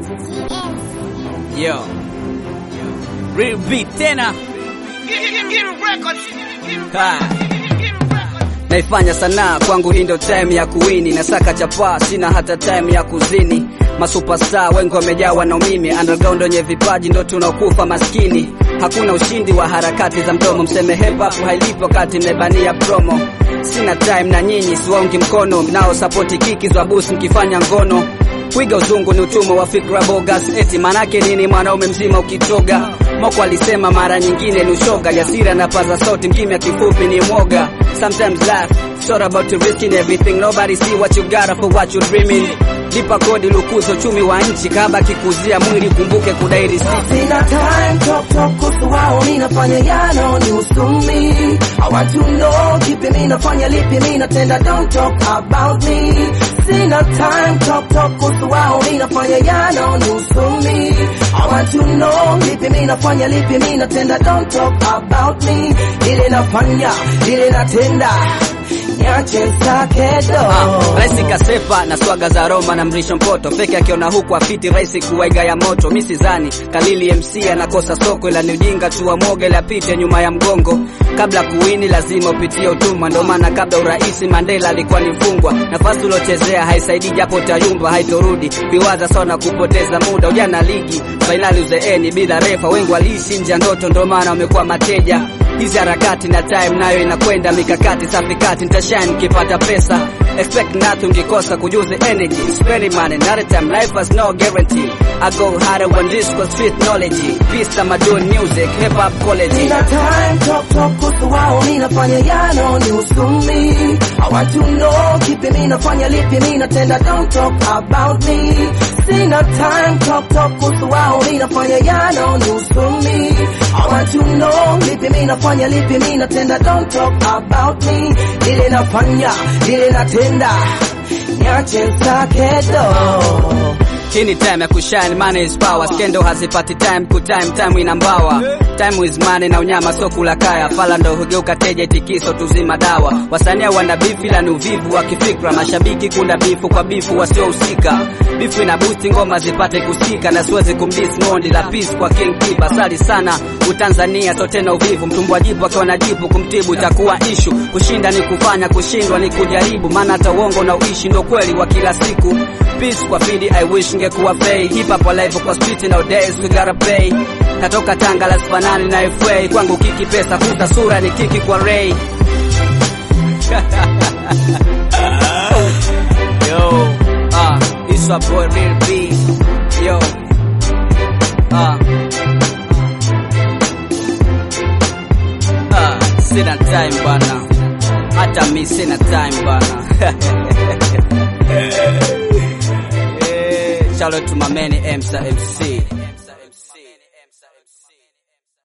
Yo. Real beat tena. Ha. Naifanya sanaa kwangu, hii ndio time ya kuwini. Nasaka chapaa, sina hata time ya kuzini. Masuperstar wengi wamejawa na umimi, underground wenye vipaji ndo tunaokufa maskini. Hakuna ushindi wa harakati za mdomo, mseme hip hop hailipi wakati mmebania promo. Sina time na nyinyi, siwaungi mkono mnao sapoti kiki za busi mkifanya ngono Kuiga uzungu ni utumwa wa fikra bogas, eti manake nini mwanaume mzima ukitoga? Moko alisema mara nyingine ni ushoga, jasira na paza sauti, mkimya kifupi ni mwoga. Sometimes laugh, it's all about to risking everything, nobody see what you got for what you dreaming. Lipa kodi lukuzo chumi wa nchi, kaba kikuzia mwili kumbuke kudai risiti. Sina time talk talk kuhusu wao, mi nafanya yano ni usumi. I want to know kipi mi nafanya lipi mi natenda, don't talk about me. Sina time talk talk kuhusu wao, mi nafanya yano ni usumi. I want to know lipi mi nafanya lipi mi natenda, don't talk about me. Ile nafanya ile natenda, niache sakedo. Ah, Raisi kasepa na swaga za Roma na mrisho mpoto feke akiona huku afiti raisi kuwaiga ya moto mi sidhani Kalili MC anakosa soko ila ni ujinga tu wa moga ila pite nyuma ya mgongo kabla kuwini lazima upitie utumwa ndo maana kabla uraisi Mandela alikuwa ni mfungwa nafasi uliochezea haisaidii japo utayumba haitorudi viwaza sana kupoteza muda ujana ligi fainali uzeeni bila refa wengi waliishi nje ya ndoto ndo maana wamekuwa mateja hizi harakati na time nayo inakwenda mikakati safi kati nitashine nikipata pesa expect nothing ukikosa kujuze energy spending money not a time life has no guarantee I go harder when this was street knowledge peace tamaduni music hip hop college Sina time talk talk kuhusu wao, mi nafanya yano ni usumi. I want to know kipi mi nafanya lipi mi natenda, don't talk about me. Sina time talk talk kuhusu wao, mi nafanya yano ni usumi. I want to know lipi mi nafanya lipi mi natenda, don't talk about me. Ile nafanya ile natenda, niache sakedo. Hii ni time ya kushine, money is power. Skendo hazipati time ku time, time ina mbawa. Time is money na unyama so kula kaya. Fala ndo hugeuka teja, itikiso tuzima dawa. Wasanii wana bifu ila ni uvivu wa kifikra. Mashabiki kunda bifu kwa bifu wasiohusika. Bifu ina boost ngoma zipate kusikika, na siwezi kumdis mondi la peace kwa King Kiba. Sali sana Utanzania so tena uvivu, mtumbwa jipu akiwa na jipu kumtibu itakuwa ishu. Kushinda ni kufanya, kushindwa ni kujaribu, maana hata uongo na uishi ndo kweli wa kila siku. Peace kwa fidi, I wish ngekuwa fei. Hip hop alive kwa street nowadays we gotta pay. Katoka Tanga la sifanani na FA, kwangu kiki pesa kuta sura ni kiki kwa Ray. Yo, ah, this a boy real B. Yo, ah. Ah, sina time bana, hata mi sina time bana. Eh, Shout out to my man Emsa MC.